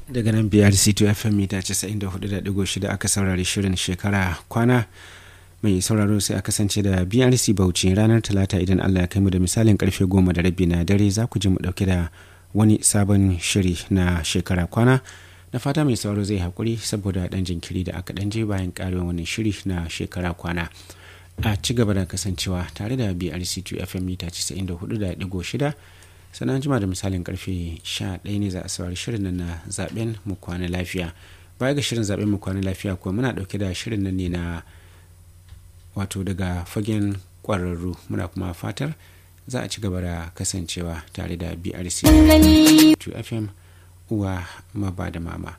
daga nan biyar c2 fm mita 94.6 aka saurari shirin shekara kwana mai sauraro sai a kasance da brc bauchi ranar talata idan allah ya kai mu da misalin karfe goma da rabi na dare za ku ji mu dauke da wani sabon shiri na shekara kwana na fata mai sauraro zai haƙuri saboda ɗan jinkiri da aka ɗan je bayan ƙarin wani shiri na shekara kwana a ci gaba da kasancewa tare da brc2 fm mita 94.6 sannan jima da misalin karfe 11 ne za a saurari shirin nan na zaben mu kwana lafiya baya ga shirin zaben mu kwana lafiya kuwa muna dauke da shirin nan ne na wato daga fagen kwararru muna kuma fatar za a ci gaba da kasancewa tare da brc 2 fm uwa maba da mama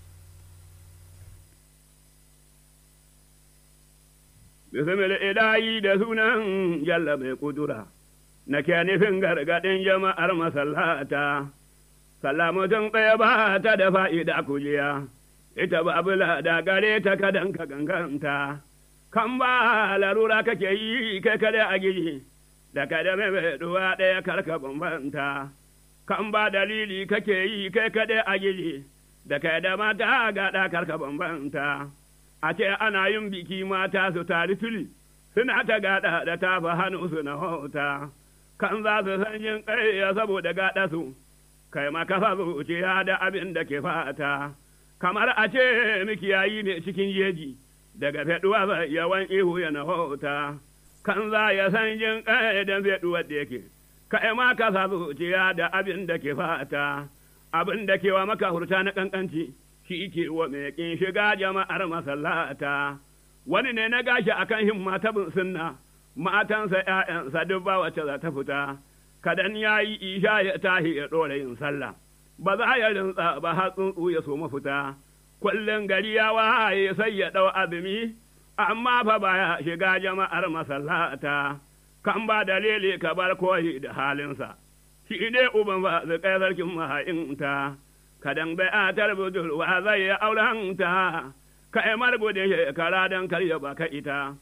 Bismillah ilahi da sunan jalla mai kudura. na ke nufin gargaɗin jama'ar masallata, salamutun ɗaya ba ta da fa'ida kujiya, ita ba bula da gare ta kadan ka ganganta, kan ba larura kake yi kai kada a giji, da kada mai ɗuwa ɗaya karka bambanta, kan ba dalili kake yi kai kada a giji, da kada mata gaɗa karka bambanta, a ce ana yin biki mata su tari tuli, suna ta gaɗa da tafa hannu su na hota. kan za su san yin ƙarya saboda gaɗa su, kai makafa zuciya da abin da ke fata, kamar a ce mikiyayi ne cikin jeji, daga feɗuwa ba yawan ihu ya hota, kan za ya san yin ƙarya da feɗuwa da yake, kai makafa zuciya da abin da ke fata, abin da ke wa maka hurta na ƙanƙanci, shi ke wa mai ƙin shiga jama'ar masallata, wani ne na gashi akan himma ta bin sunna. matansa ‘ya'yansa duk ba wacce za ta fita, kadan ya yi isha ya tahi ya ɗora yin sallah, ba za ya rinsa ba har tsuntsu ya so mafita, kullum gari ya waye sai ya ɗau azumi, amma fa baya shiga jama'ar masallata, kan ba dalili ka bar koyi da halinsa, shi ne uban ba zai kai sarkin maha'inta, kadan bai a budurwa zai ya aurenta, ka yi gudun shekara don karya baka ita.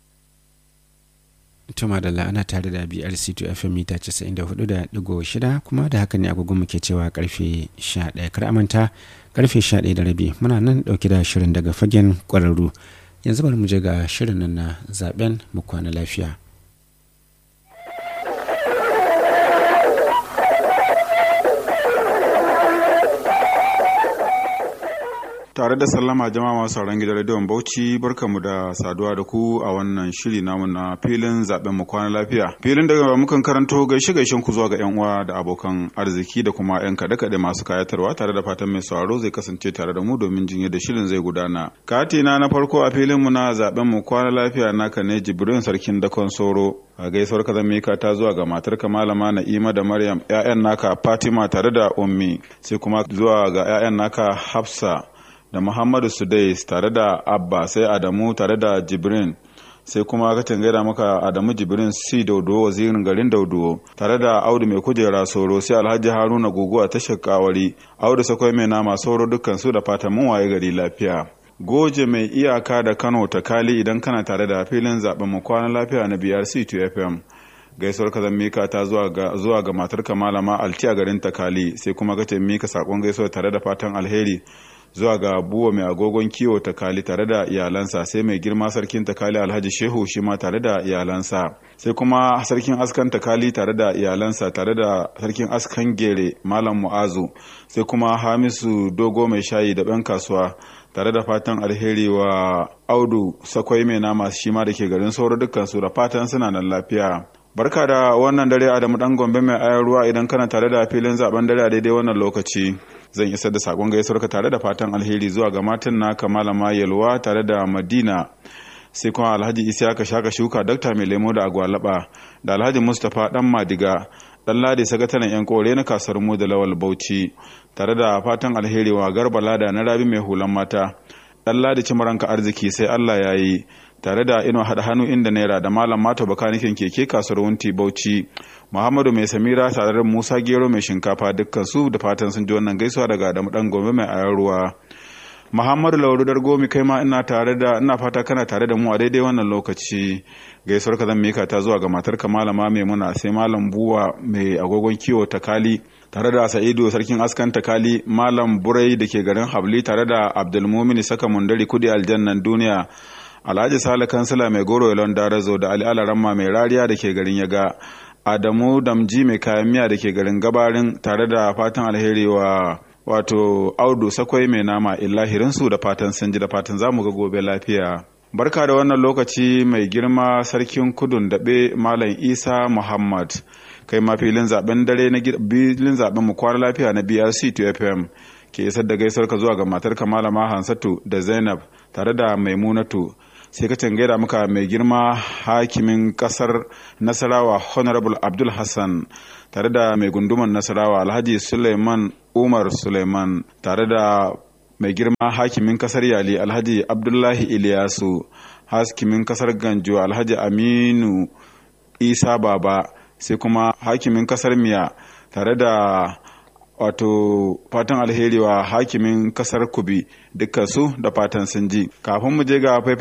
tuma da la'ana tare da brc2 fm mita 94.6 kuma da haka ne agogon muke cewa karfe 11 kar amanta karfe 11 da rabi muna nan dauke da shirin daga fagen kwararru yanzu bari mu je ga shirin nan na zaben mu kwana lafiya tare da sallama jama'a masu sauran gidan rediyon bauchi barkamu da saduwa da ku a wannan shiri namu na filin zaben mu kwana lafiya filin daga mukan karanto gaishe gaishen ku zuwa ga yan uwa da abokan arziki da kuma yan kaɗe kaɗe masu kayatarwa tare da fatan mai sauraro zai kasance tare da mu domin jin yadda shirin zai gudana katina na farko a filin mu na zaben mu kwana lafiya naka ne jibrin sarkin dakon soro a gaisuwar ka mika ta zuwa ga matarka malama na'ima da maryam 'ya'yan naka fatima tare da ummi sai kuma zuwa ga 'ya'yan naka hafsa da Muhammadu Sudais tare da Abba sai Adamu tare da Jibrin sai kuma ka gaida maka Adamu Jibrin si Daudo wazirin garin Daudo tare da Audu mai kujera Soro sai Alhaji Haruna Gogo a tashar Kawari Audu Sakwai mai nama Soro dukkan su da fatan mun waye gari lafiya Goje mai iyaka da Kano ta Kali idan kana tare da filin zaben mu kwana lafiya na BRC 2 FM gaisuwar ka mika ta zuwa ga zuwa ga matarka malama Alti a garin Takali sai kuma ka mika sakon gaisuwa tare da fatan alheri zuwa ga buwa mai agogon kiwo ta kali tare da iyalansa sai mai girma sarkin ta kali alhaji shehu shi ma tare da iyalansa sai kuma sarkin askan ta kali tare da iyalansa tare da sarkin askan gere malam mu'azu sai kuma hamisu dogo mai shayi da ɗan kasuwa tare da fatan alheri wa audu sakwai mai nama shi ma da ke garin sauro dukkan su da fatan suna nan lafiya barka da wannan dare adamu dan gombe mai ayar ruwa idan kana tare da filin zaben dare a daidai wannan lokaci zan isar da sakon gaisuwarka tare da fatan alheri zuwa ga matan naka malama yalwa tare da madina sai kuma alhaji isa ka shaka shuka dokta mai lemo da agwalaba da alhaji mustapha dan madiga dan ladi sakataren yan kore na kasar mu da lawal bauchi tare da fatan alheri wa garba lada na rabi mai hulan mata dan ladi cimaranka arziki sai allah ya yi tare da ino haɗa hannu inda naira da malam mata bakanikin keke kasuwar wunti bauchi muhammadu mai samira tare da musa gero mai shinkafa dukkan su da fatan sun ji wannan gaisuwa daga adamu dan gombe mai ayar ruwa muhammadu lauru dargomi kai ma ina tare da ina fata kana tare da mu a daidai wannan lokaci gaisuwar ka zan mika ta zuwa ga matar ka malama maimuna sai malam buwa mai agogon kiwo ta kali tare da sa'idu sarkin askan takali malam burai da ke garin habli tare da abdulmumini saka mundari kudi aljannan duniya alhaji sale kansila mai goro yalon darazo da ali alaramma mai rariya da ke garin yaga adamu damji mai kayan miya da ke garin gabarin tare da fatan alheri wa wato audu sakwai mai nama illahirinsu da fatan sun ji da fatan zamu ga gobe lafiya barka da wannan lokaci mai girma sarkin kudun daɓe malam isa muhammad kai ma filin zaben dare na filin zaben mu kwana lafiya na brc 2 fm ke isar da gaisuwar ka zuwa ga matar malama hansatu da zainab tare da maimunatu sai ka gaida muka mai girma hakimin kasar nasarawa honorable abdul hassan tare da mai gunduman nasarawa alhaji suleiman umar suleiman tare da mai girma hakimin kasar yali alhaji abdullahi iliyasu hakimin kasar ganjo alhaji aminu isa baba sai kuma hakimin kasar miya tare da wato fatan alheri wa hakimin kasar kubi dukkan su da fatan sun ji kafin mu je ga